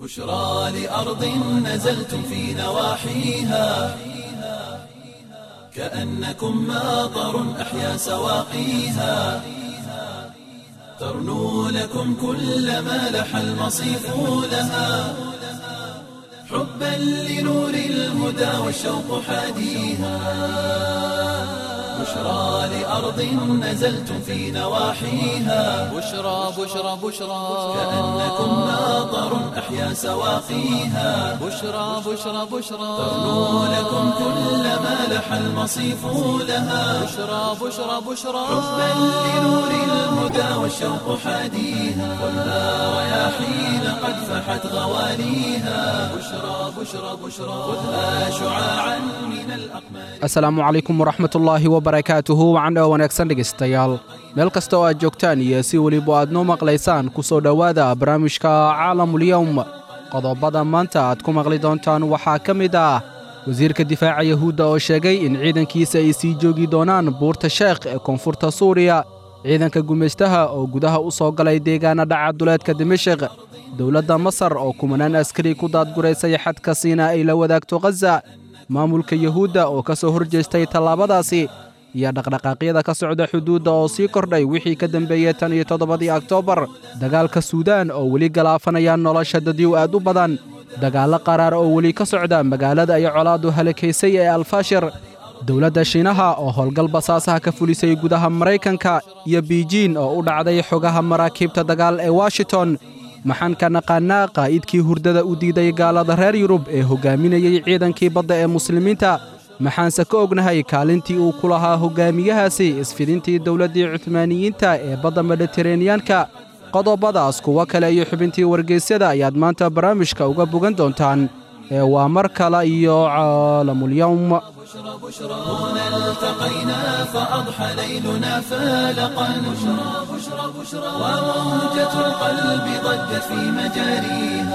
بشرى لأرض نزلتم في نواحيها كأنكم ماطر أحيا سواقيها ترنو لكم كل ما لح المصيف لها حبا لنور الهدى والشوق حاديها بشرى لأرض نزلتم في نواحيها بشرى بشرى بشرى كأنكم ماطر أحيا سواقيها بشرى بشرى بشرى ترنو لكم كل ما لح المصيف لها بشرى بشرى بشرى حبا لنور الهدى والشوق حاديها والنار رياحين قد فحت غواليها بشرى بشرى بشرى خذها شعاعا من الأقمار asalaamu calaykum waraxmatullaahi wabarakaatuhu wacan oo wanaagsan dhegaystayaal meel kasta oo aad joogtaan iyo si weliba aad noo maqlaysaan ku soo dhowaada barnaamijka caalamulyowm qodobada maanta aad ku maqli doontaan waxaa ka mid ah wasiirka difaaca yahuudda oo sheegay in ciidankiisa ay sii joogi doonaan buurta sheekh ee koonfurta suuriya ciidanka gumaystaha oo gudaha u soo galay deegaana dhaca duleedka dimashik dowladda masar oo kumanaan askari ku daadguraysay xadka siina ay la wadaagto khaza maamulka yuhuudda oo ka soo hor jeestay tallaabadaasi iyo dhaqdhaqaaqyada ka socda xuduudda oo sii kordhay wixii ka dembeeyey tan iyo toddobadii oktoobar dagaalka suudaan oo weli galaafanaya nolosha dadyow aad u badan dagaallo qaraar oo weli ka socda magaalada ay colaaddu halakaysay ee alfashir dowladda shiinaha oo howlgal basaasaha ka fulisay gudaha maraykanka iyo biijiin oo u dhacday xogaha maraakiibta dagaal ee washington maxaan ka naqaannaa qaa'idkii hurdada u diiday gaalada reer yurub ee hoggaaminayey ciidankii badda ee muslimiinta maxaanse ka ognahay kaalintii uu ku lahaa hoggaamiyahaasi isfidintii dowladdii cuhmaaniyiinta ee badda mediteraneyanka qodobadaas kuwo kale iyo xubintii wargeysyada ayaad maanta barnaamijka uga bogan doontaan ee waa mar kale iyo caalamulyowm بشرى بشرى هنا التقينا فأضحى ليلنا فالقا بشرى بشرى بشرى وموجة القلب ضجت في مجاريها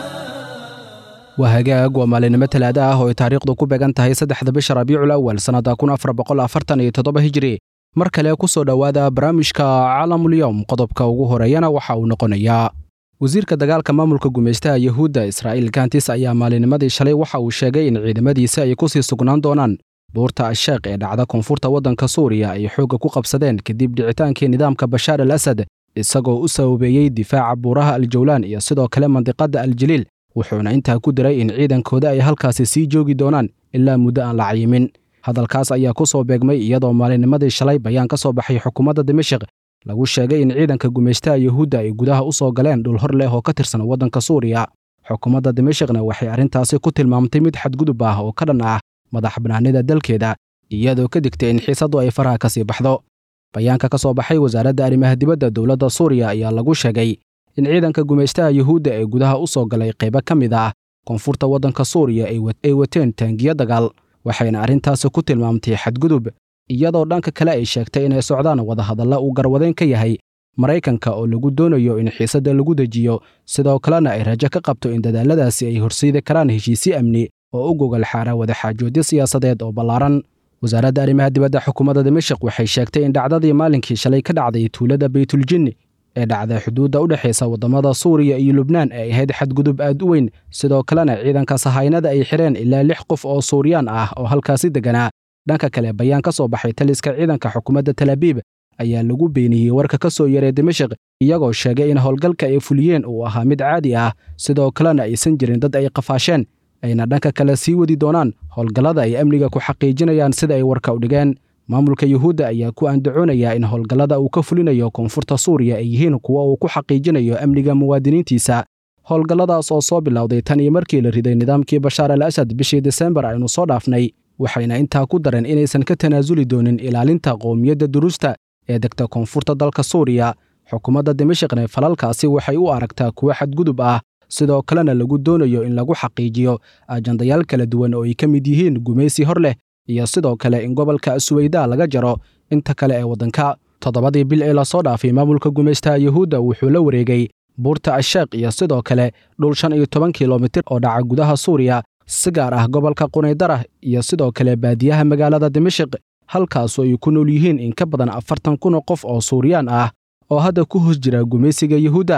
waa hagaag waa maalinimo talaada ah oo ay taariikhdu ku beegan tahay saddexda bisha rabiicul awal sannadda kun afar boqol afartan iyo toddoba hijri mar kale ku soo dhowaada barnaamijka caalamulyowm qodobka ugu horeeyana waxa uu noqonayaa wasiirka dagaalka maamulka gumaystaha yuhuudda israa'iil kantis ayaa maalinimadii shalay waxa uu sheegay in ciidamadiisa ay ku sii sugnaan doonaan buurta asheekh ee dhacda koonfurta waddanka suuriya ay xoogga ku qabsadeen kadib dhicitaankii nidaamka bashaar al asad isagoo u sababeeyey difaaca buuraha aljawlaan iyo sidoo kale mandiqadda aljaliil wuxuuna intaa ku diray in ciidankooda ay halkaasi sii joogi doonaan ilaa muddo aan la cayimin hadalkaas ayaa ku soo beegmay iyadoo maalinimadii shalay bayaan ka soo baxay xukuumadda dimashik lagu sheegay in ciidanka gumaystaha yuhuudda ay gudaha u soo galeen dhul hor leh oo ka tirsan waddanka suuriya xukuumadda dimashikna waxay arrintaasi ku tilmaamtay mid xadgudub ah oo ka dhan ah madax bannaanida dalkeeda iyadoo ka digtay in xiisaddu ay faraha ka sii baxdo bayaanka ka soo baxay wasaaradda arrimaha dibadda dowladda suuriya ayaa lagu sheegay in ciidanka gumaystaha yuhuudda ee gudaha u soo galay qaybo ka mid ah koonfurta waddanka suuriya ay wateen taangiyo dagaal waxayna arrintaasi ku tilmaamtay xadgudub iyadoo dhanka kale ay sheegtay inay socdaan wadahadalla uu garwadeen ka yahay maraykanka oo lagu doonayo in xiisadda lagu dejiyo sidoo kalena ay rajo ka qabto in dadaalladaasi ay horsiidi karaan heshiisyo amni oo u gogol xaara wadaxaajoodyo siyaasadeed oo ballaaran wasaaradda arrimaha dibadda xukuumadda dimashik waxay sheegtay in dhacdadii maalinkii shalay ka dhacday tuulada baytuljinni ee dhacday xuduudda u dhexaysa waddamada suuriya iyo lubnaan ay ahayd xadgudub aad u weyn sidoo kalena ciidanka sahaynada ay xidheen ilaa lix qof oo suuriyaan ah oo halkaasi degganaa dhanka kale bayaan ka soo baxay taliska ciidanka xukuumadda talaabiib ayaa lagu beeniyey warka ka soo yaray dimashik iyagoo sheegay in howlgalka ay fuliyeen uu ahaa mid caadi ah sidoo kalena aysan jirin dad ay qafaasheen ayna dhanka kale sii wadi doonaan howlgallada ay amniga ku xaqiijinayaan sida ay warka u dhigeen maamulka yuhuudda ayaa ku andacoonayaa in howlgallada uu ka fulinayo koonfurta suuriya ay yihiin kuwa uu ku xaqiijinayo amniga muwaadiniintiisa howlgalladaas oo soo bilowday tan iyo markii la riday nidaamkii bashaar al asad bishii desembar aynu soo dhaafnay waxayna intaa ku dareen inaysan ka tanaasuli doonin ilaalinta qowmiyadda duruusta ee degta koonfurta dalka suuriya xukuumadda dimashikne falalkaasi waxay u aragtaa kuwo xadgudub ah sidoo kalena lagu doonayo in lagu xaqiijiyo ajandayaal kala duwan oo ay ka mid yihiin gumaysi hor leh iyo sidoo kale in gobolka suweyda laga jaro inta kale ee waddanka toddobadii bil ee lasoo dhaafay maamulka gumaystaha yuhuudda wuxuu la wareegay buurta asheekh iyo sidoo kale dhul shan iyo toban kilomitir oo dhaca gudaha suuriya si gaar ah gobolka qunaydarah iyo sidoo kale baadiyaha magaalada dimashik halkaasoo ay ku nool yihiin in ka badan afartan kun oo qof oo suuriyaan ah oo hadda ku hoos jira gumaysiga yuhuudda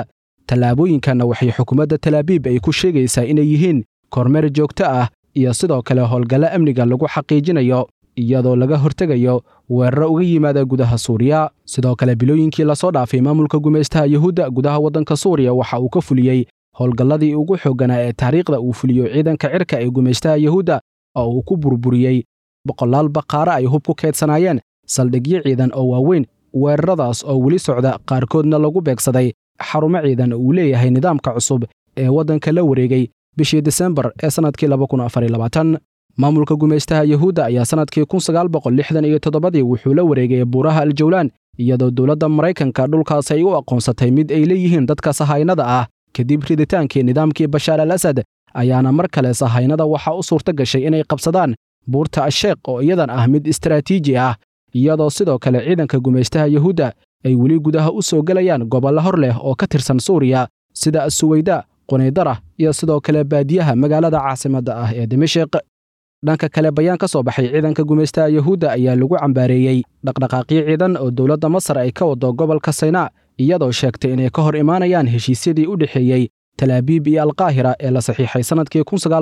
tallaabooyinkanna waxay xukuumadda talaabiib ay ku sheegaysaa inay yihiin kormeer joogto ah iyo sidoo kale howlgallo amniga lagu xaqiijinayo iyadoo laga hortegayo weeraro uga yimaada gudaha suuriya sidoo kale bilooyinkii lasoo dhaafay maamulka gumaystaha yuhuudda gudaha waddanka suuriya waxa uu ka fuliyey howlgalladii ugu xoogganaa ee taariikhda uu fuliyo ciidanka cirka ee gumaystaha yuhuudda oo uu ku burburiyey boqolaal baqaare ay hub ku keedsanaayeen saldhigyo ciidan oo waaweyn weeraradaas oo weli socda qaarkoodna lagu beegsaday xarumo ciidan uu leeyahay nidaamka cusub ee waddanka la wareegay bishii disembar ee sannadkii maamulka gumaystaha yuhuudda ayaa sannadkii kunsagaalboqollixdaniyo-toddobadii wuxuu la wareegay buuraha aljawlaan iyadoo dowladda maraykanka dhulkaas ay u aqoonsatay mid ay leeyihiin dadka sahaynada ah kadib riditaankii nidaamkii bashaar al asad ayaana mar kale sahaynada waxaa u suurta gashay inay qabsadaan buurta asheekh oo iyadan ah mid istaraatiiji ah iyadoo sidoo kale ciidanka gumaystaha yuhuudda ay weli gudaha u soo gelayaan gobollo hor leh oo ka tirsan suuriya sida asuweyda qunaydara iyo sidoo kale baadiyaha magaalada caasimadda ah ee dimashik dhanka kale bayaan ka soo baxay ciidanka gumaystaha yuhuudda ayaa lagu cambaareeyey dhaqdhaqaaqyo ciidan oo dowladda masar ay ka wado gobolka saynaa iyadoo sheegtay inay ka hor imaanayaan heshiisyadii u dhexeeyey talaabiib iyo alkaahira ee la saxiixay sannadkii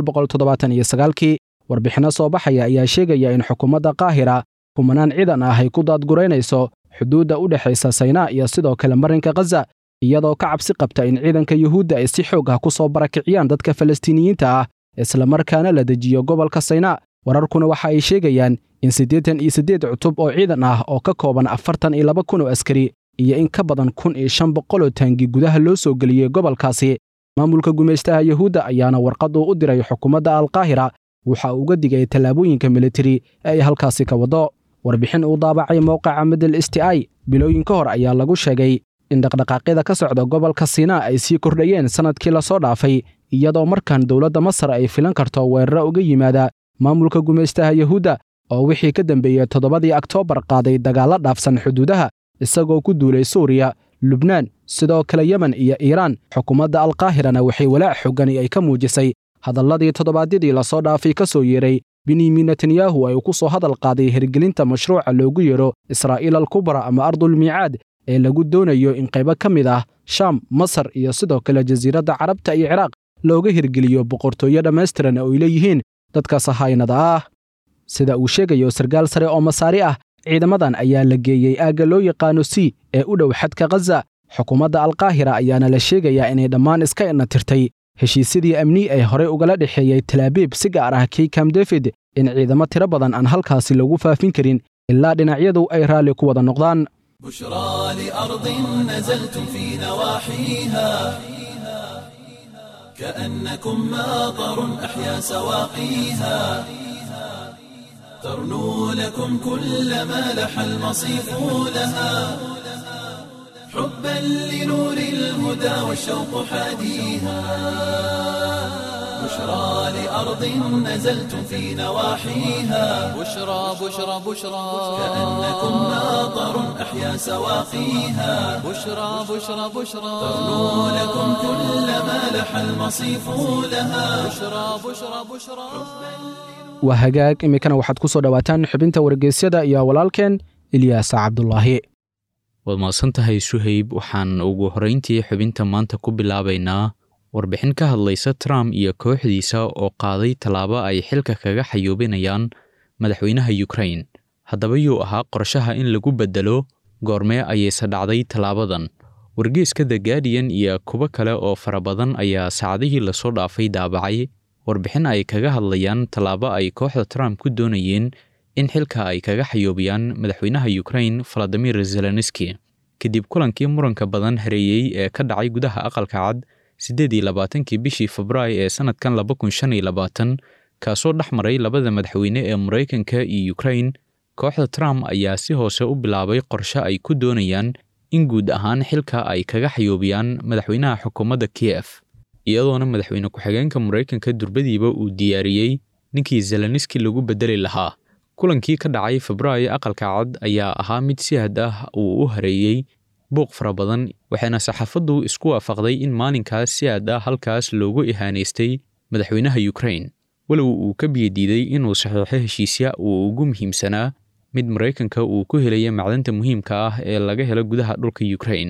kii warbixinno soo baxaya ayaa sheegaya in xukuumadda kaahira kumanaan ciidan ah ay ku daadguraynayso xuduudda u dhexaysa saynaa iyo sidoo kale marinka khaza iyadoo ka cabsi qabta in ciidanka yuhuudda ay si xoog ah ku soo barakiciyaan dadka falastiiniyiinta ah islamarkaana la dejiyo gobolka saynaa wararkuna waxa ay sheegayaan in siddeetan iyo siddeed cutub oo ciidan ah oo ka kooban afartan iyo laba kun oo askari iyo in ka badan kun iyo shan boqoloo taangi gudaha loo soo geliyey gobolkaasi maamulka gumaystaha yuhuudda ayaana warqad uu u diray xukuumadda alkaahira waxa uu uga digay tallaabooyinka militari ee ay halkaasi ka waddo warbixin uu daabacay mowqaca middle st i bilooyin ka hor ayaa lagu sheegay in dhaqdhaqaaqyada ka socda gobolka siinaa ay sii kordhayeen sannadkii lasoo dhaafay iyadoo markan dowladda masar ay filan karto weeraro uga yimaada maamulka gumaystaha yuhuudda oo wixii ka dambeeyey toddobadii oktoobar qaaday dagaallo dhaafsan xuduudaha isagoo ku duulay suuriya lubnaan sidoo kale yemen iyo iiraan xukuumadda alkaahirana waxay walaac xoggani ay ka muujisay hadalladii toddobaadyadii lasoo dhaafay ka soo yeeray benyamin netanyahu ay ku soo hadal qaaday hirgelinta mashruuca loogu yeero israa'iil alkubra ama ardulmiicaad ee lagu doonayo in qaybo ka mid ah shaam masar iyo sidoo kale jasiiradda carabta iyo ciraaq looga hirgeliyo boqortooyo dhammaystiran oo ay leeyihiin dadka sahaynada ah sida uu sheegayo sarkaal sare oo masaari ah ciidamadan ayaa la geeyey aagga loo yaqaano c ee u dhow xadka khaza xukuumadda alkaahira ayaana la sheegayaa inay dhammaan iska inatirtay heshiisyadii amni ee horey ugala dhexeeyey talaabiib si gaar ah kii kam david in ciidamo tiro badan aan halkaasi lagu faafin karin ilaa dhinacyadu ay raalli ku wada noqdaan بشرى لأرض نزلتم في نواحيها كأنكم ماطر أحيا سواقيها ترنو لكم كل ما لح المصيف لها حبا لنور الهدى والشوق حاديها بشرى لأرض نزلتم في نواحيها بشرى بشرى بشرى كأنكم ماطر أحيا سواقيها بشرى بشرى بشرى ترنو لكم كل ما لح المصيف لها بشرى بشرى بشرى waa hagaag iminkana waxaad ku soo dhowaataan xubinta wargeysyada iyo walaalkeen ilyaasa cabdulaahi waad mahadsan tahay suhayb waxaan ugu horrayntii xubinta maanta ku bilaabaynaa warbixin ka hadlaysa trump iyo kooxdiisa oo qaaday tallaabo ay xilka kaga xayuubinayaan madaxweynaha yukrain haddaba yuu ahaa qorshaha in lagu beddelo goormee ayayse dhacday tallaabadan wargeeska the guardian iyo kuwo kale oo fara badan ayaa saacadihii lasoo dhaafay daabacay warbixin ay kaga hadlayaan tallaabo ay kooxda trump ku doonayeen in xilka ay kaga xayoobiyaan madaxweynaha yukrain valadimir zelenski kadib kulankii muranka badan hareeyey ee ka dhacay gudaha aqalka cad siddeed iyo labaatankii bishii febraayo ee sannadkan laba kun shan iyo labaatan kaasoo dhex maray labada madaxweyne ee maraykanka iyo yukrain kooxda trump ayaa si hoose u bilaabay qorshe ay ku doonayaan in guud ahaan xilka ay kaga xayoobiyaan madaxweynaha xukuumadda kiyef iyadoona madaxweyne ku-xigeenka maraykanka durbadiiba uu diyaariyey ninkii zelenski lagu beddeli lahaa kulankii ka dhacay febraayo aqalka cad ayaa ahaa mid si had ah uu u hareeyey buuq fara badan waxaana saxaafaddu isku waafaqday in maalinkaas si had ah halkaas loogu ihaanaystay madaxweynaha yukrain walow uu ka biyadiiday inuu saxiixo heshiisya uu ugu muhiimsanaa mid maraykanka uu ku helaya macdanta muhiimka ah ee laga helo gudaha dhulka yukrain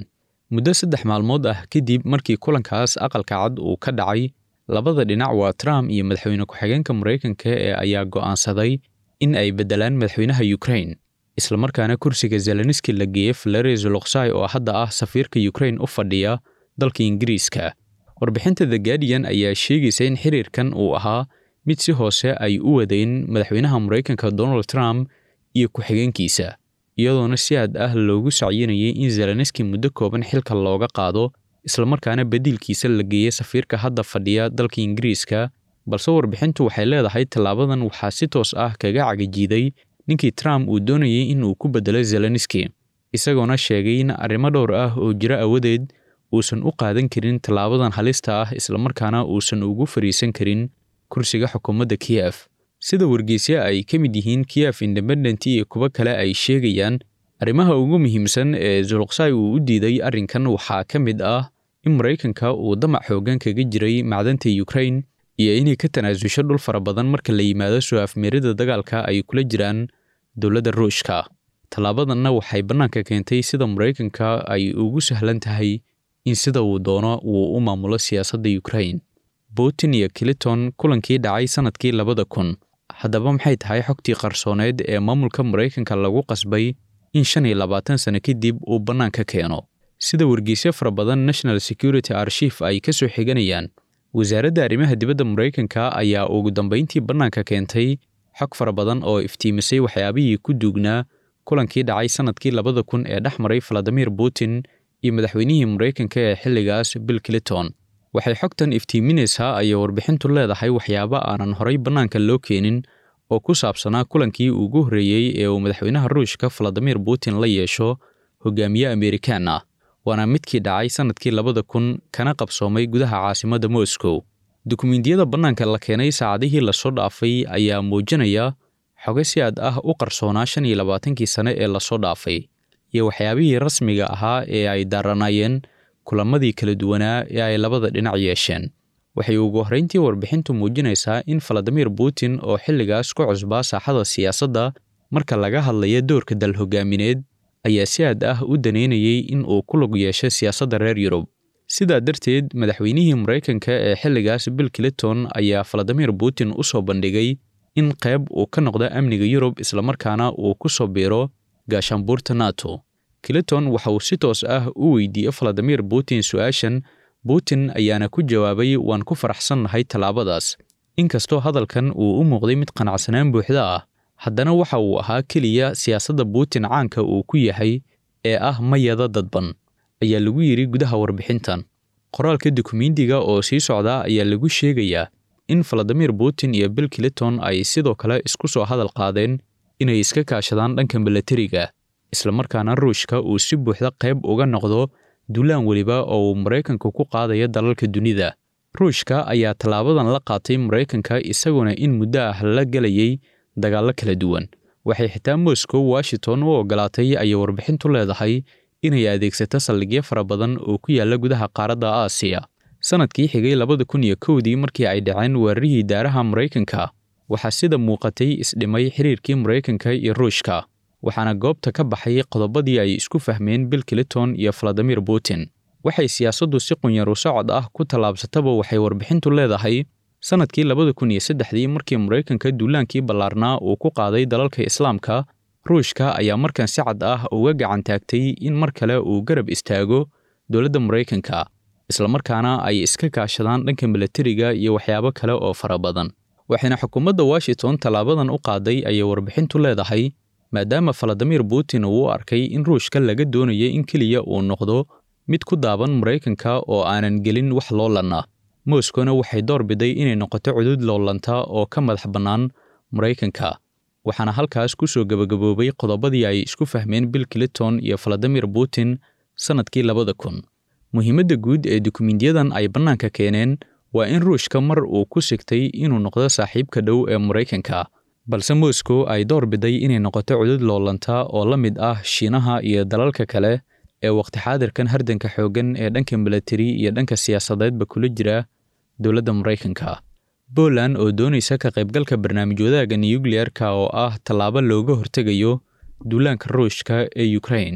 muddo saddex maalmood ah kadib markii kulankaas aqalka cad uu ka dhacay labada dhinac waa trump iyo madaxweyne ku-xigeenka maraykanka ee ayaa go'aansaday in ay beddelaan madaxweynaha ukraine islamarkaana kursiga zelenski la geeyey valeri zoloksai oo hadda ah safiirka ukraine u fadhiya dalka ingiriiska warbixinta the guardian ayaa sheegaysa in xiriirkan uu ahaa mid si hoose ay u wadayn madaxweynaha maraykanka donald trump iyo ku-xigeenkiisa iyadoona si aad ah loogu sacyinayay in zelenski muddo kooban xilka looga qaado islamarkaana beddiilkiisa la geeyey safiirka hadda fadhiya dalka ingiriiska balse warbixintu waxay leedahay tallaabadan waxaa si toos ah kaga cagajiiday ninkii trump uu doonayay in uu ku beddelo zelenski isagoona sheegay in arrimo dhowr ah oo jiro awadeed uusan u qaadan karin tallaabadan halista ah islamarkaana uusan ugu fariisan karin kursiga xukuumadda kiyef sida wargeysya ay ka mid yihiin kiyef independent iyo kuwo kale ay sheegayaan arrimaha ugu muhiimsan ee zuluksai uu u diiday arrinkan waxaa ka mid ah in maraykanka uu damac xooggan kaga jiray macdanta ukraine iyo inay ka tanaasusho dhul fara badan marka la yimaado soo afmeerida dagaalka ay kula jiraan dowladda ruushka tallaabadanna waxay bannaanka keentay sida maraykanka ay ugu sahlan tahay in sida uu doono uu u maamulo siyaasadda ukraine putin iyo clinton kulankii dhacay sannadkii labada kun haddaba maxay tahay xogtii qarsooneed ee maamulka maraykanka lagu qasbay in shan iyo labaatan sano kadib uu bannaanka keeno sida wargeysyo fara badan national security archief ay ka soo xiganayaan wasaaradda arrimaha dibadda maraykanka ayaa ugu dambayntii bannaanka keentay xog fara badan oo iftiimisay waxyaabihii ku duugnaa kulankii dhacay sannadkii labada kun ee dhex maray valadimir putin iyo madaxweynihii maraykanka ee xilligaas bill clinton waxay xogtan iftiiminaysaa ayay warbixintu leedahay waxyaabo aanan horay bannaanka loo keenin oo ku saabsanaa kulankii ugu horreeyey ee uu madaxweynaha ruushka valadimir putin la yeesho hogaamiye amerikaan ah waana midkii dhacay sannadkii labada kun kana qabsoomay gudaha caasimadda moscow dukumiintiyada bannaanka la keenay saacadihii lasoo dhaafay ayaa muujinaya xoge si aad ah u qarsoonaa shan iyo labaatankii sane ee lasoo dhaafay iyo waxyaabihii rasmiga ahaa ee ay daaranaayeen kulamadii kala duwanaa ee ay labada dhinac yeesheen waxay ugu horrayntii warbixintu muujinaysaa in valadimir putin oo xilligaas ku cusbaa saaxada siyaasadda marka laga hadlaya doorka dal hogaamineed ayaa si aad ah u daneynayay in uu ku lug yeesho siyaasadda reer yurub sidaa darteed madaxweynihii maraykanka ee xilligaas bill clinton ayaa valadimir putin u soo bandhigay in qayb uu ka noqdo amniga yurub islamarkaana uu ku soo biiro gaashaanbuurta nato clinton waxa uu si toos ah u weydiiyey valadimir putin su-aashan putin ayaana ku jawaabay waan ku faraxsannahay tallaabadaas inkastoo hadalkan uu u muuqday mid qanacsanaan buuxda ah haddana waxa uu ahaa keliya siyaasadda putin caanka uu ku yahay ee ah mayada dadban ayaa lagu yidhi gudaha warbixintan qoraalka dukumiintiga oo sii socda ayaa lagu sheegayaa in valadimir putin iyo bill clinton ay sidoo kale isku soo hadal qaadeen inay iska kaashadaan dhanka milatariga islamarkaana ruushka uu si buuxda qayb uga noqdo duulaan weliba oo uu maraykanka ku qaadaya dalalka dunida ruushka ayaa tallaabadan la qaatay maraykanka isaguna in muddo ah la gelayay dagaallo kala duwan waxay xitaa moscow washington u ogolaatay ayay warbixintu leedahay inay adeegsato saldhigyo fara badan oo ku yaalla gudaha qaaradda aasiya sannadkii xigay labada kun iyo kowdii markii ay dhaceen weerarihii daaraha maraykanka waxaa sida muuqatay isdhimay xiriirkii maraykanka iyo ruushka waxaana goobta ka baxay qodobadii ay isku fahmeen bill clinton iyo valadimir putin waxay siyaasaddu si qunyaru socod ah ku tallaabsataba waxay warbixintu leedahay sannadkii labada kun iyo saddexdii markii maraykanka duulaankii ballaarnaa uu ku qaaday dalalka islaamka ruushka ayaa markan si cad ah uga gacan taagtay in mar kale uu garab istaago dowladda maraykanka islamarkaana ay iska kaashadaan dhanka milatariga iyo waxyaabo kale oo fara badan waxayna xukuumadda washington tallaabadan u qaaday ayay warbixintu leedahay maadaama valadimir putin uu u arkay in ruushka laga doonaya in keliya uu noqdo mid ku daaban maraykanka oo aanan gelin wax loolanna moskowna waxay door biday inay noqoto cudud loolanta oo ka madax bannaan maraykanka waxaana halkaas ku soo gebagaboobay qodobadii ay isku fahmeen bill clinton iyo valadimir putin sannadkii labada kun muhiimadda guud ee dukumiintiyadan ay bannaanka keeneen waa in ruushka mar uu ku sigtay inuu noqdo saaxiibka dhow ee maraykanka balse moscow ay door biday inay noqoto cudud loolanta oo la mid ah shiinaha iyo dalalka kale ee waqti xaadirkan hardanka xooggan ee dhanka milatari iyo dhanka siyaasadeedba kula jira dowladda maraykanka poland oo doonaysa ka qaybgalka barnaamij wadaagga nuyukliyeerka oo ah tallaabo looga hortegayo duulaanka ruushka ee ukraine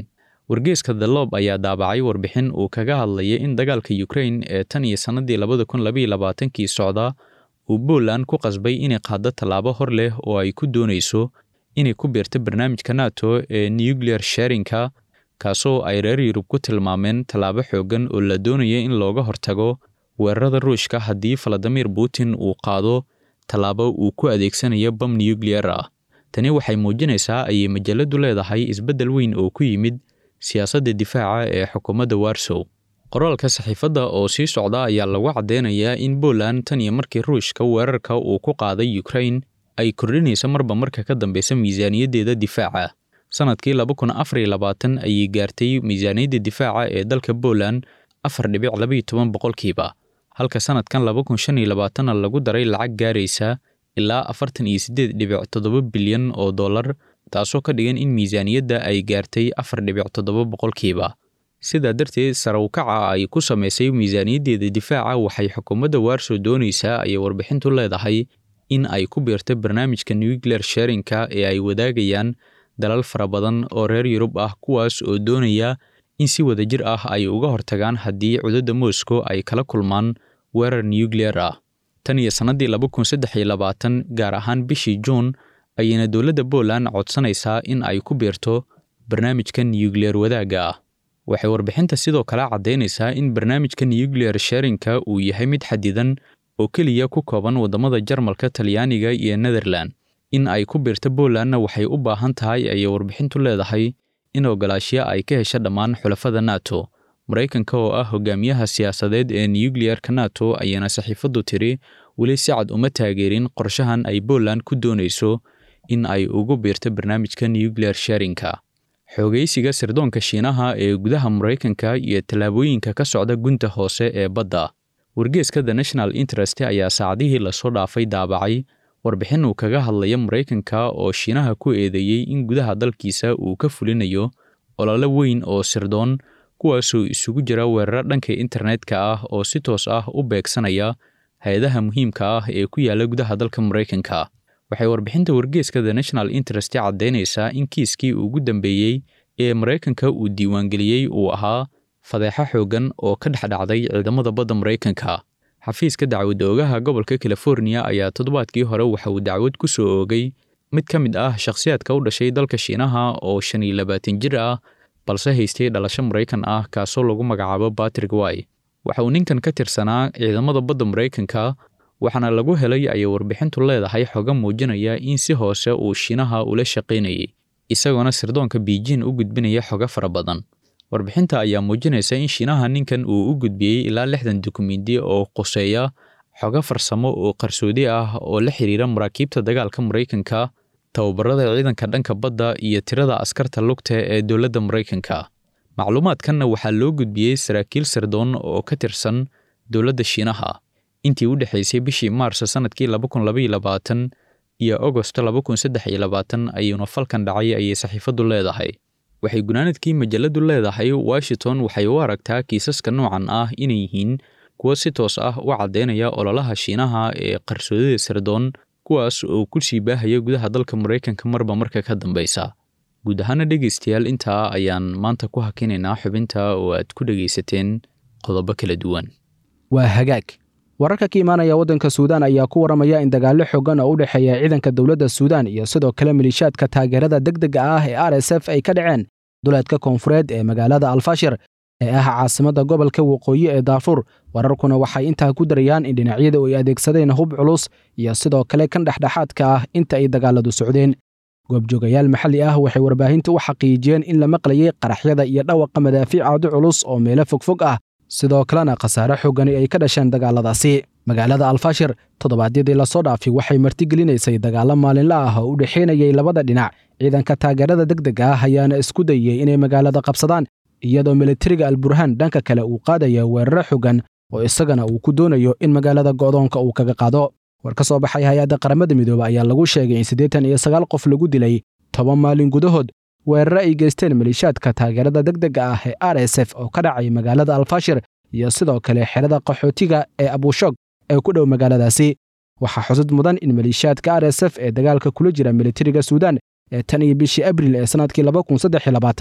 wargeeska the lob ayaa daabacay warbixin uu kaga hadlayay in dagaalka ukrain ee tan iyo sannadii labada kun labaiyo labaatankii socda uu Poland ku qasbay inay qaaddo tallaabo hor leh oo ay ku doonayso inay ku biirto barnaamijka NATO ee nuclear sharing-ka kaasoo ay reer Yurub ku tilmaameen tallaabo xooggan oo la doonaya in looga hortago weerarada Ruushka haddii Vladimir Putin uu qaado tallaabo uu ku adeegsanayo bam nuclear ah. Tani waxay muujinaysaa ayay majaladu leedahay isbeddel weyn oo ku yimid siyaasadda difaaca ee xukuumadda Warsaw. qoraalka saxiifadda oo sii socda ayaa lagu caddeynayaa in Poland tan iyo markii Ruushka weerarka uu ku qaaday Ukraine ay kordhinayso marba marka ka dambeysa miisaaniyaddeeda difaaca. Sanadkii laba kun afar iyo labaatan ayay gaartay miisaaniyadda difaaca ee dalka Poland afar dhibic laba iyo toban boqolkiiba, halka sanadkan laba kun shan iyo labaatanna lagu daray lacag gaaraysa ilaa afartan iyo siddeed dhibic toddoba bilyan oo dollar, taasoo ka dhigan in miisaaniyadda ay gaartay afar dhibic toddoba boqolkiiba. sidaa darteed sare u kaca ay ku samaysay miisaaniyaddeeda difaaca waxay xukuumadda Warsaw doonaysaa ayay warbixintu leedahay in ay ku biirto barnaamijka nuclear sharing-ka ee ay wadaagayaan dalal fara badan oo reer Yurub ah kuwaas oo doonaya in si wadajir ah ay uga hortagaan haddii cudurda Moscow ay kala kulmaan weerar nuclear ah. Tan iyo sannadii laba kun saddex iyo labaatan gaar ahaan bishii Juun ayayna dowladda Poland codsanaysaa in ay ku biirto barnaamijka nuclear wadaagga ah. waxay warbixinta sidoo kale caddaynaysaa in barnaamijka nuclear sharing-ka uu yahay mid xadidan oo keliya ku kooban waddamada Jarmalka, Talyaaniga iyo Netherland. In ay ku biirto Polandna waxay u baahan tahay ayay warbixintu leedahay in ogolaashiya ay ka hesho dhammaan xulafada NATO. Maraykanka oo ah hogaamiyaha siyaasadeed ee nuclear-ka NATO ayaana saxiifaddu tiri weli si cad uma taageerin qorshahan ay Poland ku doonayso in ay ugu biirto barnaamijka nuclear sharing-ka. xoogaysiga sirdoonka Shiinaha ee gudaha Maraykanka iyo tallaabooyinka ka socda gunta hoose ee badda. Wargeeska The National Interest ayaa saacadihii lasoo dhaafay daabacay warbixin uu kaga hadlaya Maraykanka oo Shiinaha ku eedeeyey in gudaha dalkiisa uu ka fulinayo olole weyn oo sirdoon kuwaasoo isugu jira weeraro dhanka internetka ah oo si toos ah u beegsanaya hay-adaha muhiimka ah ee ku yaala gudaha dalka Maraykanka. waxay warbixinta wargeeska The National Interest caddaynaysaa in kiiskii ugu dambeeyey ee Maraykanka uu diiwaangeliyey uu ahaa fadeexo xooggan oo ka dhex dhacday ciidamada badda Maraykanka. Xafiiska dacwad oogaha gobolka California ayaa toddobaadkii hore waxa uu dacwad ku soo oogay mid ka mid ah shakhsiyaadka u dhashay dalka Shiinaha oo shan iyo labaatan jir ah balse haystay dhalasho Maraykan ah kaasoo lagu magacaabo Patrick Way. Waxa uu ninkan ka tirsanaa ciidamada badda Maraykanka waxaana lagu helay ayay warbixintu leedahay xogo muujinaya in si hoose uu Shiinaha ula shaqaynayay isagoona sirdoonka Beijing u gudbinaya xogo fara badan. Warbixinta ayaa muujinaysa in Shiinaha ninkan uu u gudbiyey ilaa lixdan dukumeenti oo quseeya xogo farsamo oo qarsoodi ah oo la xiriira maraakiibta dagaalka Maraykanka, tababarada ciidanka dhanka badda iyo tirada askarta lugta ee dowladda Maraykanka. Macluumaadkanna waxaa loo gudbiyey saraakiil sirdoon oo ka tirsan dowladda Shiinaha. intii u dhexaysay bishii Maarso sanadkii laba kun laba iyo labaatan iyo Agosto laba kun saddex iyo labaatan ayuuna falkan dhacay ayay saxiifaddu leedahay. Waxay gunaanadkii majaladu leedahay Washington waxay u aragtaa kiisaska noocan ah inay yihiin kuwo si toos ah u caddeynaya ololaha Shiinaha ee qarsoodida sirdoon kuwaas oo ku sii baahaya gudaha dalka Maraykanka marba marka ka dambeysa. Guud ahaana dhegaystayaal intaa ayaan maanta ku hakinaynaa xubinta oo aad ku dhegaysateen qodobo kala duwan. waa hagaag wararka ka imaanaya waddanka suudaan ayaa ku waramaya in dagaallo xoogan oo u dhexeeya ciidanka dowladda suudaan iyo sidoo kale maliishaadka taageerada degdega ah ee r s f ay ka dhaceen duleedka koonfureed ee magaalada alfashir ee ah caasimadda gobolka waqooyi ee daafuur wararkuna waxay intaa ku darayaan in dhinacyada ay adeegsadeen hub culus iyo sidoo kale kan dhexdhexaadka ah inta ay dagaaladu socdeen goobjoogayaal maxalli ah waxay warbaahinta u xaqiijiyeen in la maqlayay qaraxyada iyo dhawaqa madaafiic aadu culus oo meelo fogfog ah sidoo kalena khasaare xoogani ay ka dhasheen dagaaladaasi magaalada alfashir toddobaadyadii lasoo dhaafay waxay martigelinaysay dagaallo maalinla ah oo u dhexaynayay labada dhinac ciidanka taageerada degdega ah ayaana isku dayey inay magaalada qabsadaan iyadoo militariga alburhaan dhanka kale uu qaadaya weeraro xogan oo isagana uu ku doonayo in magaalada go'doonka uu kaga qaado war ka soo baxay hay-adda qaramada midoobe ayaa lagu sheegay in siddeetan iyo sagaal qof lagu dilay toban maalin gudahood weeraro ay geysteen maliishaadka taageerada degdega ah ee r s f oo ka dhacay magaalada alfashir iyo sidoo kale xerada qaxootiga ee abushog ee ku dhow magaaladaasi waxaa xusud mudan in maliishaadka r s f ee dagaalka kula jira militariga suudaan ee tan iyo bishii abril ee sannadkii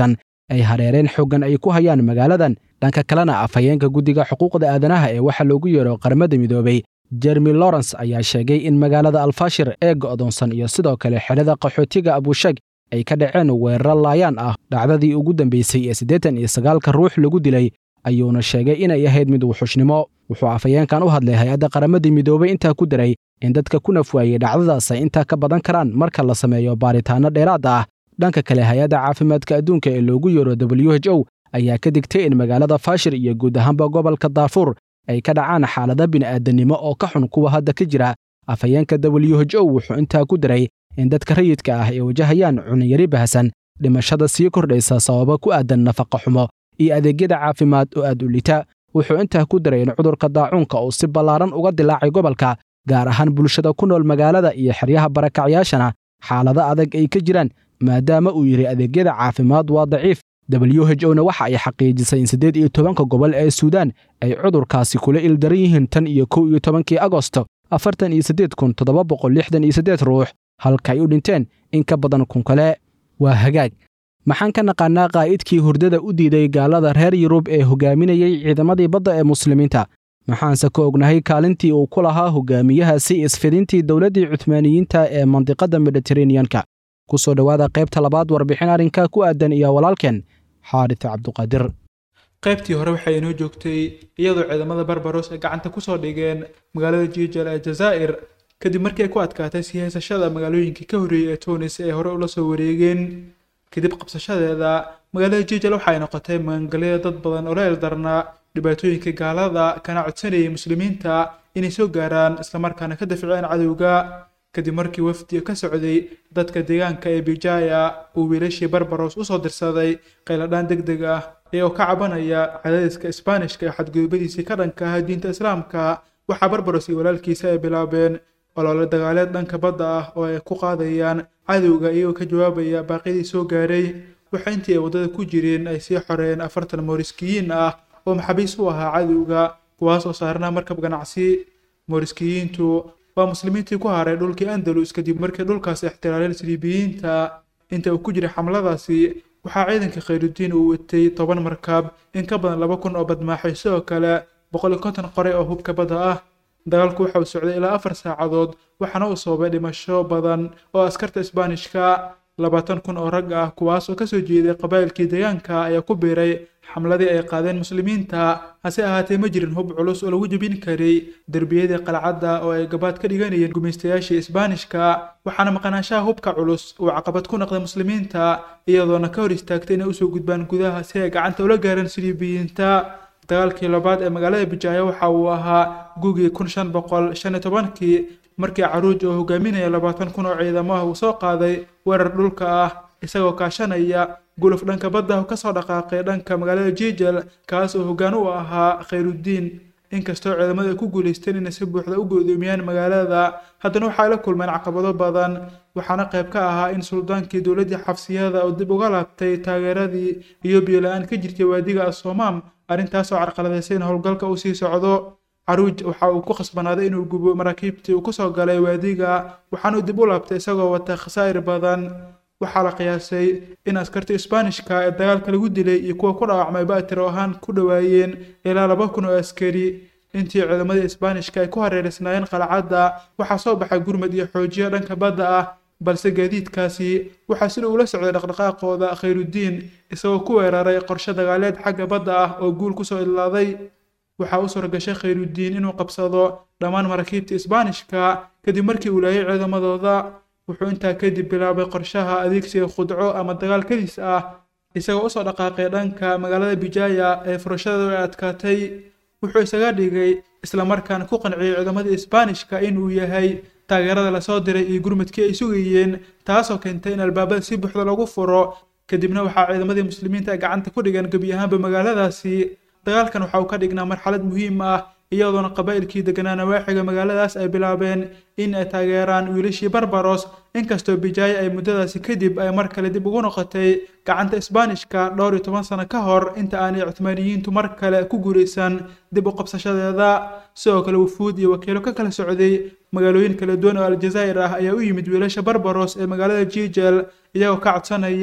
ay hareereen xooggan ay ku hayaan magaaladan dhanka kalena afhayeenka guddiga xuquuqda aadanaha ee waxa loogu yeero qaramada midoobay jeremy lawrence ayaa sheegay in magaalada alfashir ee go'doonsan iyo sidoo kale xerada qaxootiga abushag ay ka dhaceen weeraro laayaan ah dhacdadii ugu dambeysay ee siddeetan iyo sagaalka ruux lagu dilay ayuuna sheegay inay ahayd mid wuxushnimo wuxuu afhayeenkan u hadlay hay-adda qaramadii midoobay intaa ku daray in dadka ku nafwaayey dhacdadaas ay intaa ka badan karaan marka la sameeyo baaritaanno dheeraad ah dhanka kale hay-adda caafimaadka adduunka ee loogu yeero w h o ayaa ka digtay in magaalada fashir iyo guud ahaanba gobolka daafuur ay ka dhacaan xaalada bini'aadanimo oo ka xun kuwa hadda ka jira afhayeenka w h o wuxuu intaa ku daray in dadka rayidka ah ay wajahayaan cunyari bahasan dhimashada sii kordhaysa sababa ku aadan nafaqa xumo iyo adeegyada caafimaad oo aad u lita wuxuu intaa ku daray in cudurka daacuunka uu si ballaaran uga dilaacay gobolka gaar ahaan bulshada ku nool magaalada iyo xeryaha barakacyaashana xaalado adag ay ka jiraan maadaama uu yidhi adeegyada caafimaad waa daciif w h o na waxa ay xaqiijisay in siddeed iyo tobanka gobol ee suudaan ay cudurkaasi kula ildaran yihiin tan iyo kow iyo tobankii agosto afartan iyo siddeed kun toddoba boqol lixdan iyo siddeed ruux halka ay u dhinteen in ka badan kun kale waa hagaag maxaan ka naqaannaa qaa'idkii hurdada u diiday gaalada reer yurub ee hogaaminayey ciidamadii badda ee muslimiinta maxaanse ka ognahay kaalintii uu ku lahaa hogaamiyahaasi isfidintii dowladdii cuthmaaniyiinta ee mandiqadda mediteraneanka ku soo dhowaada qaybta labaad warbixin arrinka ku aadan iyo walaalkeen xaarits cabduqaadir qaybtii hore waxay inoo joogtay iyadoo ciidamada barbaros ay gacanta kusoo dhigeen magaalada jiijal ee jazaa'ir kadib markii ay ku adkaatay sii haysashada magaalooyinkii ka horreeyey ee tunis ee hore ula soo wareegeen kadib qabsashadeeda magaalada jiijal waxay noqotay magangalyada dad badan oo la eldarnaa dhibaatooyinka gaalada kana codsanayay muslimiinta inay soo gaaraan islamarkaana ka dafceen cadowga kadib markii wafdi ka socday dadka deegaanka ee bijaya uu wiilashii barbaros usoo dirsaday qayladhaan deg deg ah iyagoo ka cabanaya cadaadiska isbaanishka ee xadgudubadiisii ka dhanka ah diinta islaamka waxaa barbaros iyo walaalkiisa ay bilaabeen olole dagaaleed dhanka badda ah oo ay ku qaadayaan cadowga iyagoo ka jawaabaya baaqyadii soo gaaray waxa intii ay waddada ku jireen ay sii xoreeyeen afartan mooriskiyiin ah oo maxaabiis u ahaa cadowga kuwaas oo saarnaa markab ganacsi mooriskiyiintu waa muslimiintii ku haray dhulkii andalus kadib markii dhulkaas ixtiraaleen siliibiyiinta inta uu ku jiray xamladaasi waxaa ciidanka khayrudiin uu watay toban markab in ka badan laba kun oo badmaaxay sidoo kale boqol iyo konton qoray oo hubka badda ah dagaalku waxa uu socday ilaa afar saacadood waxaana uu sababay dhimasho badan oo askarta isbaanishka labaatan kun oo rag ah kuwaas oo kasoo jeeday qabaa'ilkii deegaanka ayaa ku biiray xamladii ay qaadeen muslimiinta hase ahaatee ma jirin hub culus oo lagu jebin karay derbiyadii qalcadda oo ay gabaad ka dhiganayeen gumaystayaashii isbaanishka waxaana maqnaanshaha hubka culus uu caqabad ku noqday muslimiinta iyadoona ka hor istaagtay inay usoo gudbaan gudaha si ay gacanta ula gaaraan siliibiyiinta dagaalkii labaad ee magaalada bijaayo waxa uu ahaa gugii kun shan boqol shan iyo tobankii markii caruuj oo hogaaminaya labaatan kun oo ciidamo ah uu soo qaaday weerar dhulka ah isagoo kaashanaya guluf dhanka badda kasoo dhaqaaqay dhanka magaalada jijal kaas oo hoggaan u ahaa khayrudiin inkastoo ciidamadu ay ku guulaysteen inay si buuxda u go'doomiyaan magaalada haddana waxay la kulmeen caqabado badan waxaana qayb ka ahaa in suldaankii dowladdii xabsiyada oo dib uga laabtay taageeradii iyo biyo-la-aan ka jirtay waadiga asoomaam arrintaasoo carqaladaysay in howlgalka uu sii socdo caruuj waxa uu ku khasbanaaday inuu gubo maraakiibtii uu kusoo galay waadiga waxaanuu dib u laabtay isagoo wata khasaa'ir badan waxaa la qiyaasay in askartii isbaanishka ee dagaalka lagu dilay iyo kuwa ku dhaawacmay baatiro ahaan ku dhowaayeen ilaa laba kun oo askari intii ciidamadii isbaanishka ay ku hareereysnaayeen qalcadda waxaa soo baxay gurmad iyo xoojiyo dhanka badda ah balse gaadiidkaasi waxaa sida uula socday dhaqdhaqaaqooda khayrudiin isagoo ku weeraray qorshe dagaaleed xagga badda ah oo guul kusoo idlaaday waxaa u suuragashay khayrudiin inuu qabsado dhammaan maraakiibta isbaanishka kadib markii uu laayay ciidamadooda wuxuu intaa kadib bilaabay qorshaha adeegsiga khudco ama dagaal kadis ah isagoo usoo dhaqaaqay dhanka magaalada bijaya ee furashadooda ay adkaatay wuxuu isaga dhigay islamarkaana ku qanciyey ciidamadii isbaanishka inuu yahay taageerada lasoo diray iyo gurmadkii ay sugayeen taasoo keentay in albaabada si buuxda lagu furo kadibna waxaa ciidamadii muslimiinta ay gacanta ku dhigeen gebi ahaanba magaaladaasi dagaalkan waxa uu ka dhignaa marxalad muhiim ah iyadoona qabaa'ilkii deganaa nawaaxiga magaaladaas ay bilaabeen in ay taageeraan wiilashii barbaros inkastoo bijaayo ay muddadaasi kadib ay mar kale dib ugu noqotay gacanta isbaanishka dhowr iyo toban sano ka hor inta aanay cuthmaaniyiintu mar kale ku guulaysan dib u qabsashadeeda sidoo kale wufuud iyo wakiilo ka kala socday magaalooyin kala duwan oo aljazaa'ir ah ayaa u yimid wiilasha barbaros ee magaalada jijel iyagoo ka codsanaya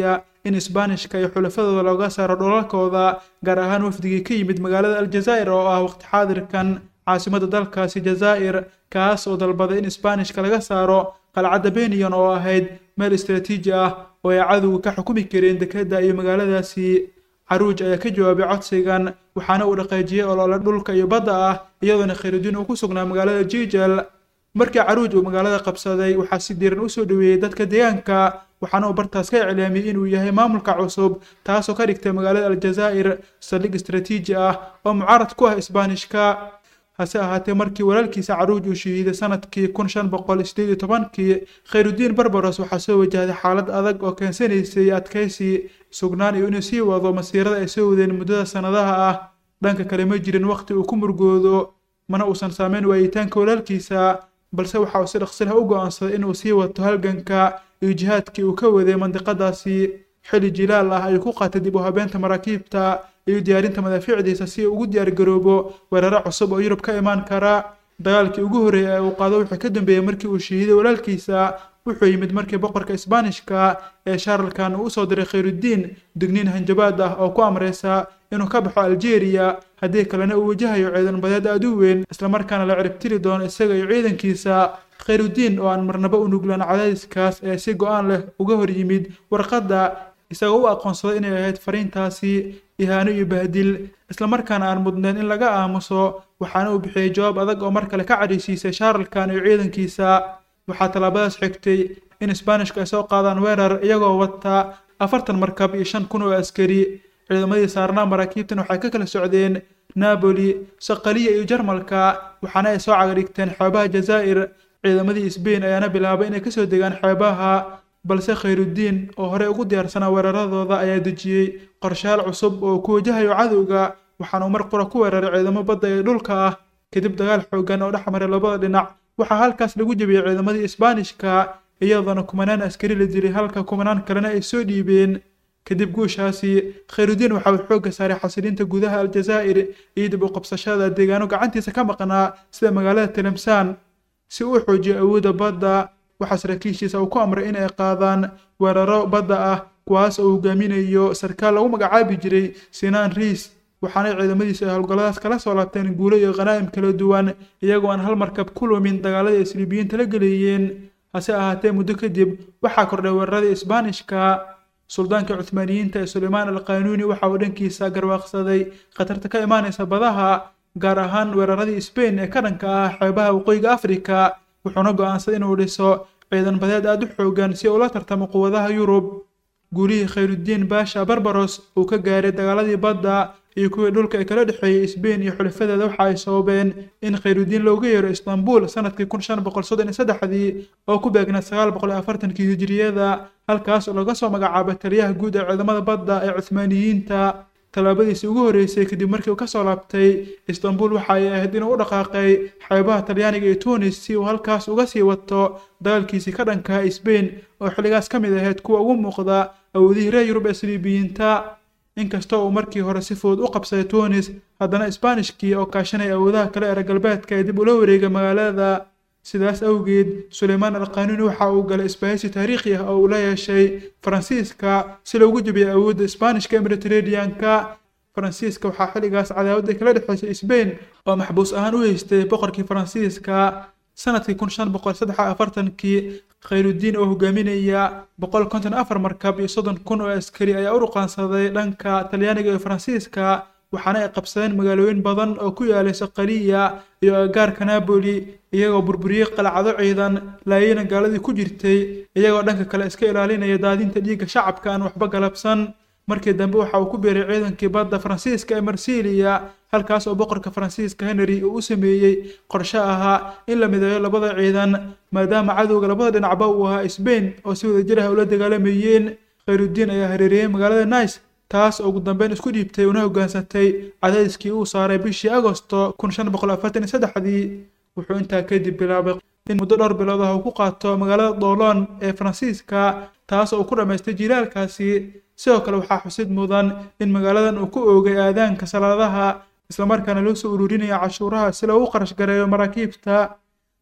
in isbaanishka iyo xulafadooda looga saaro dholalkooda gaar ahaan wafdigii ka yimid magaalada aljazaa'ir oo ah waqti xaadirkan caasimadda dalkaasi jazaa'ir kaas oo dalbaday in isbaanishka laga saaro qalcadda beniyon oo ahayd meel istaraatiiji ah oo ay cadowga ka xukumi kareen dekedda iyo magaaladaasi caruuj ayaa ka jawaabay codsigan waxaana uu dhaqaajiyey olole dhulka iyo badda ah iyadoona khayrudiin uu ku sugnaa magaalada jijal markii caruuj uu magaalada qabsaday waxaa si diiran u soo dhoweeyey dadka deegaanka waxaana uu bartaas ka iclaamiyey inuu yahay maamulka cusub taasoo ka dhigtay magaalada aljazaa'ir saldhig istaraatiiji ah oo mucaarad ku ah isbaanishka hase ahaatee markii walaalkiisa caruuj uu shahiiday sanadkii kun shan boqol sideed iyo tobankii khayrudiin barbaros waxaa soo wajahday xaalad adag oo keensanaysay adkaysi sugnaan iyo inuu sii wado masiirada ay soo wadeen muddada sannadaha ah dhanka kale ma jirin waqti uu ku murgoodo mana uusan saameyn waayitaanka walaalkiisa balse waxa uu si dhaqsilah u go'aansaday inuu sii wato halganka iyo jihaadkii uu ka waday mandiqadaasi xilli jilaal ah ayuu ku qaatay dib u habeenta maraakiibta iyo diyaarinta madaafiicdiisa si uu ugu diyaargaroobo weeraro cusub oo yurub ka imaan kara dagaalkii ugu horreeyay ee uu qaado wuxuu ka dambeeyey markii uu shahiiday walaalkiisa wuxuu yimid markii boqorka isbaanishka ee shaaralkan uu usoo diray khayrudiin digniin hanjabaad ah oo ku amraysa inuu ka baxo aljeeriya haddii kalena uu wajahayo ciidan badeed aad u weyn islamarkaana la ciribtiri doono isaga iyo ciidankiisa khayrudiin oo aan marnaba u nuglaan cadaadiskaas ee si go-aan leh uga hor yimid warqadda isagoo u aqoonsaday inay ahayd fariintaasi ihaano iyo bahdil islamarkaana aan mudnayn in laga aamuso waxaana uu bixiyey jawaab adag oo mar kale ka cadhaysiisay shaaralkan iyo ciidankiisa waxaa tallaabadaas xigtay in isbaanishku ay soo qaadaan weerar iyagoo wata afartan markab iyo shan kun oo askari ciidamadii saarnaa maraakiibtan waxay ka kala socdeen napoli saqaliya iyo jarmalka waxaana ay soo cagadhigteen xeebaha jazaa'ir ciidamadii sbain ayaana bilaabay inay kasoo degaan xeebaha balse khayrudiin oo horey ugu diyaarsanaa weeraradooda ayaa dejiyey qorshayaal cusub oo ku wajahayo cadowga waxaana uu mar qura ku weeraray ciidamo badda ee dhulka ah kadib dagaal xoogan oo dhex maray labada dhinac waxaa halkaas lagu jebiyey ciidamadii isbaanishka iyadoona kumanaan askari la dilay halka kumanaan kalena ay soo dhiibeen kadib guushaasi khayrudiin waxa uu xoogga saaray xasilinta gudaha aljazaa'ir iyo dib u qabsashada deegaano gacantiisa ka maqnaa sida magaalada tilemsaan si uu xoojiyo awoodda badda waxaa saraakiishiisa uu ku amray in ay qaadaan weeraro badda ah kuwaas oo hogaaminayo sarkaal lagu magacaabi jiray sinaan riis waxaana ciidamadiisu ay howlgalladaas kala soo laabteen guulo iyo khanaa'im kala duwan iyagoo aan hal markab ku lumin dagaaladii isliibiyiinta la geleeyeen hase ahaatee muddo kadib waxaa kordhay weeraradii isbaanishka suldaanka cuthmaaniyiinta ee sulaymaan alqanuuni waxa uu dhankiisa garwaaqsaday khatarta ka imaanaysa badaha gaar ahaan weeraradii sbain ee ka dhanka ah xeebaha waqooyiga afrika wuxuuna go'aansaday inuu dhiso ciidan badeed aada u xoogan si ula tartamo quwadaha yurub guulihii khayrudiin baasha barbaros uu ka gaaray dagaaladii badda iyo kuwii dhulka ee kala dhexeeyey sbain iyo xulifadeeda waxa ay sababeen in khayrudiin looga yeero istanbul sanadkii kun shan boqol soddon iyo saddexdii oo ku beegnaa sagaal boqol iyo afartankii hijiriyada halkaas oo laga soo magacaabay taliyaha guud ee ciidamada badda ee cuthmaaniyiinta tallaabadiisii ugu horreysay kadib markii uu ka soo laabtay istanbul waxa ay ahayd inuu u dhaqaaqay xeebaha talyaaniga iyo tunis si uu halkaas uga sii wato dagaalkiisii ka dhankaha sbain oo xilligaas ka mid ahayd kuwa ugu muuqda awoodihii reer yurub ee saliibiyiinta inkastoo uu markii hore si fudud u qabsaday tunis haddana isbaanishkii oo kaashanaya awoodaha kale ee reer galbeedka ee dib ula wareegay magaalada sidaas awgeed suleymaan alqanuuni waxa uu galay isbahaysi taariikhi ah oo uu la yeeshay faransiiska si loogu jebiyay awoodda isbaanishka ee mediterraneanka faransiiska waxaa xilligaas cadaawada kala dhexaysay sbain oo maxbuus ahaan u haystay boqorkii faransiiska sanadkii kun shan boqol saddex afartankii khayrudiin oo hogaaminaya boqol konton afar markab iyo soddon kun oo askari ayaa u ruqaansaday dhanka talyaaniga iyo faransiiska waxaana ay qabsadeen magaalooyin badan oo ku yaalay saqaliya iyo agaarka napoli iyagoo burburiyey qalcado ciidan laayina gaaladii ku jirtay iyagoo dhanka kale iska ilaalinaya daadinta dhiigga shacabka aan waxba galabsan markii dambe waxa uu ku biiray ciidankii badda faransiiska ee marsiiliya halkaas oo boqorka faransiiska henry uu u sameeyey qorshe ahaa in la mideeyo labada ciidan maadaama cadowga labada dhinacba uu ahaa sbain oo si wadajir ah ula dagaalamayeen khayrudiin ayaa hareeriyey magaalada nice taas oo ugu dambeyn isku dhiibtay una hoggaansatay cadaadiskii uu saaray bishii agosto kun shan boqol afartan iyo saddexdii wuxuu intaa kadib bilaabay in muddo dhowr bilood ah uu ku qaato magaalada doolon ee faransiiska taas oo uu ku dhammaystay jilaalkaasi sidoo kale waxaa xusid mudan in magaaladan uu ku oogay aadaanka salaadaha islamarkaana loo soo ururinaya cashuuraha si loogu qarash gareeyo maraakiibta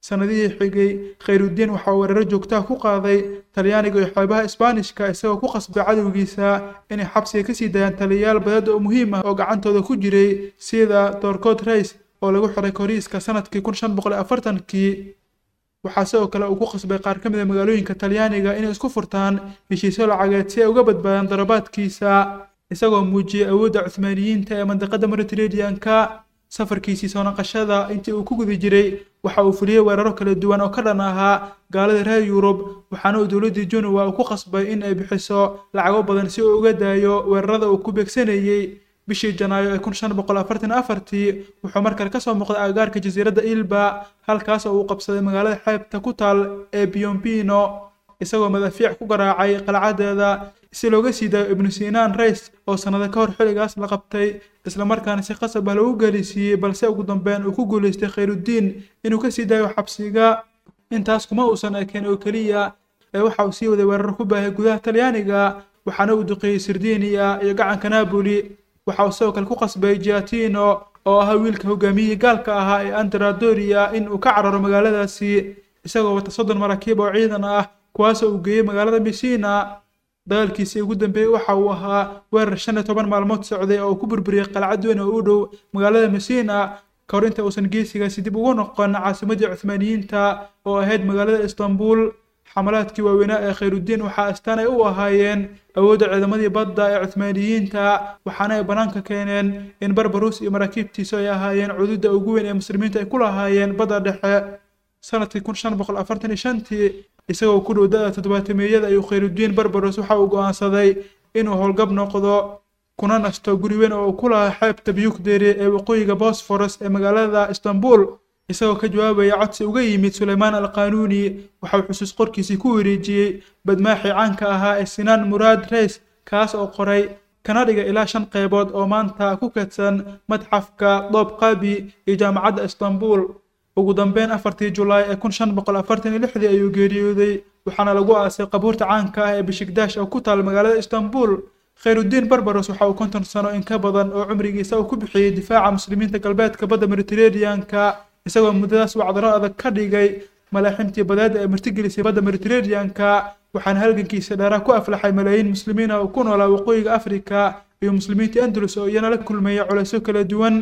sanadihii xigay khayrudiin waxaa weeraro joogtaha ku qaaday talyaaniga iyo xeebaha isbaanishka isagoo ku qasbay cadowgiisa inay xabsiga kasii daayaan taliyayaal badad oo muhiim ah oo gacantooda ku jiray sida dorcot rays oo lagu xiray koriiska sanadkii kun shan boqol afartankii waxaa sidoo kale uu ku qasbay qaar ka mid a magaalooyinka talyaaniga inay isku furtaan heshiisyo lacageed si ay uga badbaadaan darabaadkiisa isagoo muujiyey awoodda cuhmaaniyiinta ee mandiqada mediterranean-ka safarkiisii soo naqashada intii uu ku guda jiray waxa uu fuliyey weeraro kala duwan oo ka dhan ahaa gaalada reer yurub waxaana uu dowladdii junuwa uu ku qasbay in ay bixiso lacago badan si uu uga daayo weerarada uu ku beegsanayey bishii janaayo ee kun shan boqol afartan afartii wuxuu markale kasoo muuqday agagaarka jasiiradda ilba halkaas oo uu qabsaday magaalada xeebta ku taal ee biombino isagoo madaafiic ku garaacay qalcadeeda si looga sii daayo ibnu sinaan rays oo sannado ka hor xilligaas la qabtay islamarkaana si qasab ah lagu gelisiiyey balse ugu dambeyn uu ku guulaystay khayrudiin inuu kasii daayo xabsiga intaas kuma uusan ekeen oo keliya ee waxa uu sii waday weerar ku baahay gudaha talyaaniga waxaana uu duqeeyey sirdiiniya iyo gacanka naaboli waxa uu sidoo kale ku qasbay giatino oo ahaa wiilka hogaamiyihii gaalka ahaa ee anderadoria in uu ka cararo magaaladaasi isagoo wata soddon maraakiib oo ciidan ah kuwaasoo uu geeyey magaalada messina dagaalkiisii ugu dambeeyey waxa uu ahaa weerar shan iyo toban maalmood socday oo uu ku burburiyey qalcad weyn oo u dhow magaalada messina ka hor inta uusan geesigaasi dib ugu noqon caasimadii cuhmaaniyiinta oo ahayd magaalada istanbul xamalaadkii waaweynaa ee khayrudiin waxaa astaan ay u ahaayeen awoodda ciidamadii badda ee cuhmaaniyiinta waxaana ay bannaanka keeneen in barbarus iyo maraakiibtiisu ay ahaayeen cududda ugu weyn ee muslimiinta ay ku lahaayeen badda dhexe sanadkii kun shan boqol afartan iyo shantii isagoo ku dhow da-da toddobaatameeyada ayuu khayrudiin barbaros waxa uu go'aansaday inuu howlgab noqdo kuna nasto guri weyn oo uu ku lahaa xeebta biyugderi ee waqooyiga bosforos ee magaalada istanbul isagoo ka jawaabaya codsi uga yimid suleymaan alqanuuni waxa uu xusuus qorkiisii ku wareejiyey badmaaxii caanka ahaa ee sinaan muraad reys kaas oo qoray kana dhiga ilaa shan qaybood oo maanta ku kadsan madxafka doob qabi iyo jaamacadda istanbul ugu dambeyn afartii julaay ee kun shan boqol afartan iyo lixdii ayuu geeriyooday waxaana lagu aasay qabuurta caanka ah ee bishigdaash oo ku taal magaalada istanbul khayrudiin barbaros waxa uu konton sano in ka badan oo cumrigiisa uu ku bixiyey difaaca muslimiinta galbeedka badda mediterranean-ka isagoo muddadaas wacdaro adag ka dhigay malaaximtii badeeda ee martigelisay badda mediterranean-ka waxaana halgankiisa dheeraa ku aflaxay malaayiin muslimiin oo ku noolaa waqooyiga afrika iyo muslimiintii andalus oo iyana la kulmeeya culaysyo kala duwan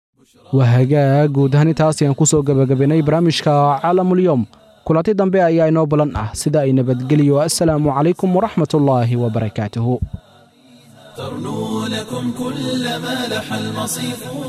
waa hagaag guud ahaan intaas ayaan kusoo gebagabaynay barnaamijka caalamulyoom kulanti dambe ayaa inoo balan ah sida ay nabadgeliyo assalaamu calaykum waraxmatullaahi wabarakaatuhu ترنو لكم كل ما لح المصيف